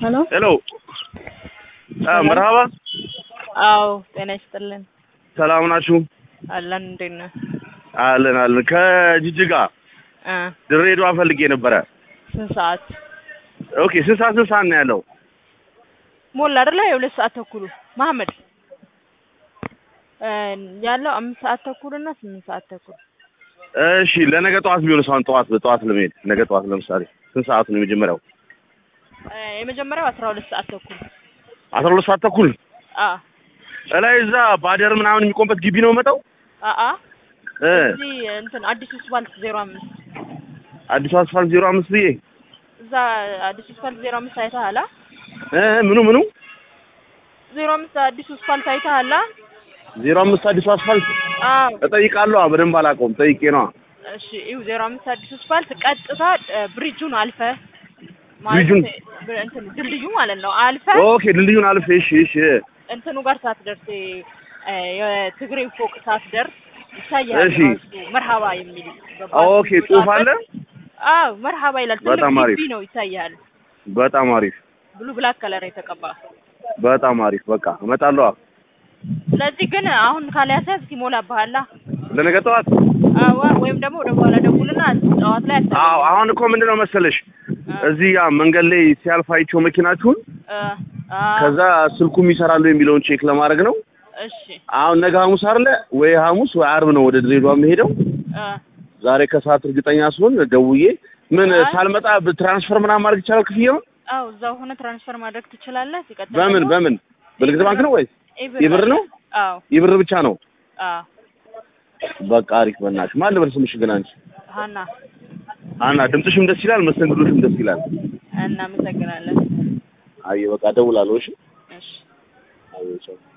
ሄሎ ሄሎ መርሃባ አዎ ጤና ይስጥልን ሰላም ናችሁ? አለን እንዴት ነህ አለን አለን። ከጅጅጋ እ ድሬዳዋ ፈልጌ ነበረ። ስንት ሰዓት ኦኬ ስንት ሰዓት ስንት ሰዓት ነው ያለው? ሞላ አይደለ የሁለት ሰዓት ተኩሉ መሀመድ እ ያለው አምስት ሰዓት ተኩል እና ስምንት ሰዓት ተኩል እሺ ለነገ ጠዋት ቢሆን ሳይሆን ጠዋት በጠዋት ለመሄድ ነገ ጠዋት ለምሳሌ ስንት ሰዓት ነው የመጀመሪያው? እ የመጀመሪያው አስራ ሁለት ሰዓት ተኩል አስራ ሁለት ሰዓት ተኩል አ እላይ እዛ ባደር ምናምን የሚቆምበት ግቢ ነው መጣው አ አ እ እዚህ እንትን አዲሱ ስፓልት ዜሮ አምስት አዲስ አስፋልት ዜሮ አምስት ብዬ እዛ አዲሱ ስፓልት ዜሮ አምስት አይተሃል አ? እ ምኑ ምኑ ዜሮ አምስት አዲሱ ስፓልት አይተሃል አ? ዜሮ አምስት አዲስ አስፋልት አዎ እጠይቃለሁ። በደንብ አላውቀውም። ጠይቄ ነዋ። እሺ ይኸው ዜሮ አምስት አዲሱ ስፓልት ቀጥታ እ ብሪጁን አልፈ ብሪጁን? እንትን ድልድዩ ማለት ነው አልፈ ኦኬ ድልድዩን አልፌ እሺ እሺ እንትኑ ጋር ሳትደርስ እ የትግሬው ፎቅ ሳትደርስ ይታያል እሺ። ራሱ መርሃባ የሚል ኦኬ ጽሑፍ አለ። አዎ መርሃባ ይላል። ትልቅ በጣም አሪፍ። ግቢ ነው ይታያል። በጣም አሪፍ ብሉ ብላክ ከለር የተቀባ በጣም አሪፍ። በቃ እመጣለሁ። ስለዚህ ግን አሁን ካልያዘ ይሞላብሃላ። ለነገ ጠዋት አዎ ወይም ደግሞ ወደ በኋላ ደውልና ጠዋት ላይ አታገኝም። አዎ አሁን እኮ ምንድን ነው መሰለሽ እዚህ ያ መንገድ ላይ ሲያልፍ አይቼው መኪናችሁን እ አ ከዛ ስልኩም ይሰራሉ የሚለውን ቼክ ለማድረግ ነው። እሺ አሁን ነገ ሐሙስ አይደለ ወይ ሐሙስ ወይ አርብ ነው ወደ ድሬዳዋ የምሄደው። እ ዛሬ ከሰዓት እርግጠኛ ስሆን ደውዬ ምን አይ። ሳልመጣ ትራንስፈር ምናምን ማድረግ ይቻላል ክፍያውን? አዎ እዛው ሆነ ትራንስፈር ማድረግ ትችላለህ። ሲቀጥል በምን ደግሞ በምን በንግድ ባንክ ነው ወይስ የብር አለ። ነው? አዎ የብር ብቻ ነው? አዎ በቃ አሪፍ። በእናትሽ ማን ልበል ስምሽ ግን አንቺ? ሀና አና ድምፅሽም ደስ ይላል፣ መስተንግዶሽም ደስ ይላል። እናመሰግናለን። አይ በቃ እደውላለሁ። እሺ እሺ አይ ቻው።